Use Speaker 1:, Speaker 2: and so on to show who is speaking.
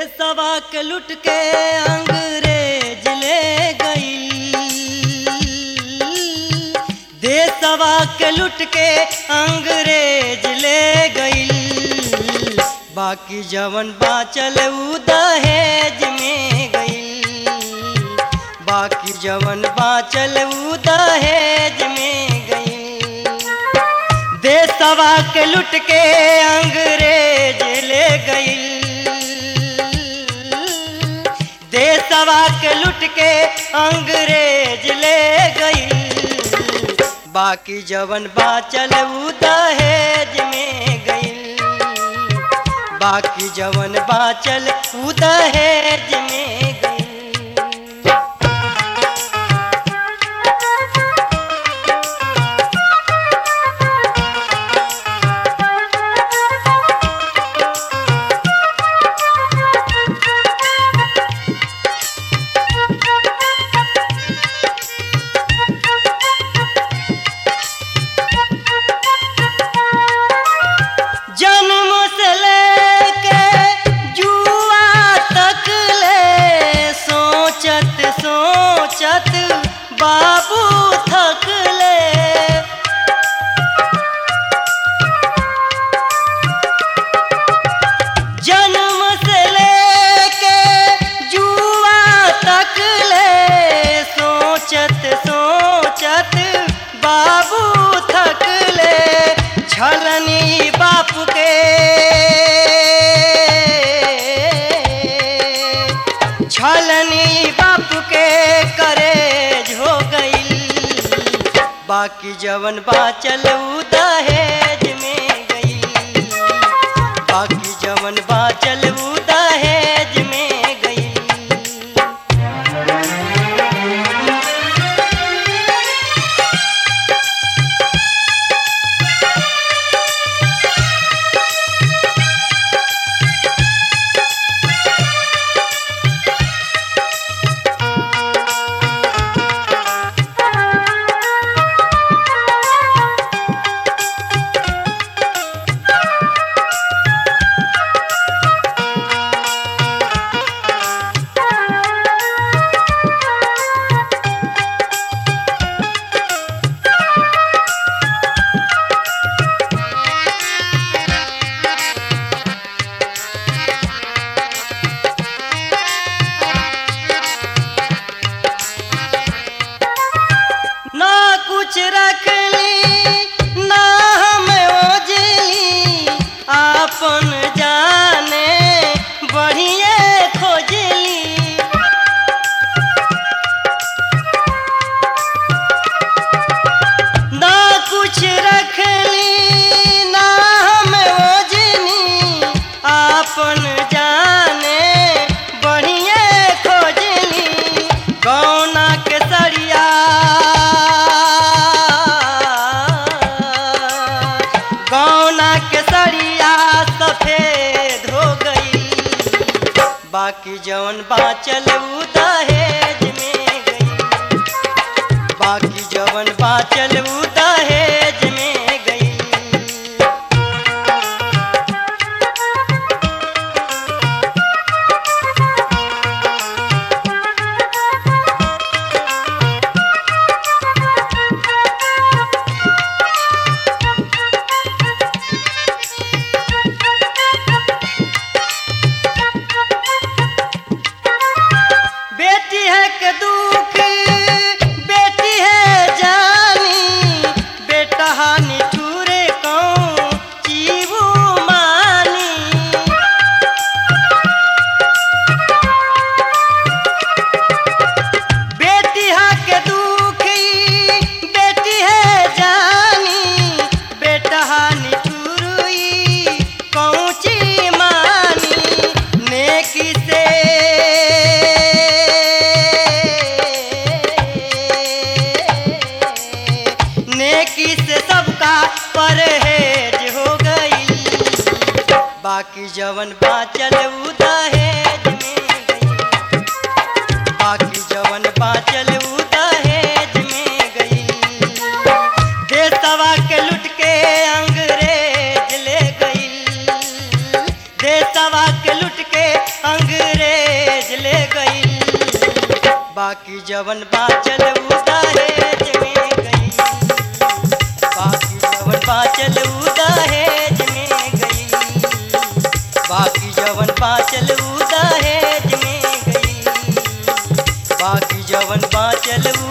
Speaker 1: देशवा के लुट के अंग्रेज ले गई देशवा के लुट के अंग्रेज ले गई बाकी जवन बाचल उ दहेज में गई बाकी जवन बाचल उ दहेज में गई देशवा के लुट के अंग्रेज ले गई देशवा के लुट के अंग्रेज ले गई बाकी जवन बाचल उ दहेज में गई बाकी जवन बाचल उ दहेज में गई जन्म से लेके जुआ तक ले सोचत सोचत बाबू थक ले जन्म से लेके जुआ तक ले सोचत सोचत बाबू थक ले छलनी बाप के छलनी बाप के करे हो गई बाकी जवन बाचल उ दहेज में गई बाकी जवन बाचल उ दहेज में गई ना कुछ रख ली ना हम ओजली आपन जाने बढ़िए खोजली ना कुछ रख ली ना हम ओजनी आपन जाने बढ़िए खोजली कौना के सरिया कौना के सरिया सफेद हो गई बाकी जवन बाचल उ दहेज में गई बाकी जवन बाचल उ दहेज में गई बेटी है के दुख बेटी है जानी बेटा हानि ठूरे कौन चीबू मानी बेटी है के दुखी बेटी है जानी बेटा हानि ठुरुई कौची मानी नेकी से नेकी से सबका परहेज हो गई बाकी जवन बाचल उ दहेज में गई बाकी जवन बाचल उ दहेज में गई देशवा के लुट के अंग्रेज ले गई देशवा के लुट के अंग्रेज बाकी जवन बाचल उ दहेज में गई बाकी जवन बाचल उ दहेज में गई बाकी जवन बाचल उ दहेज में गई बाकी जवन बाचल उ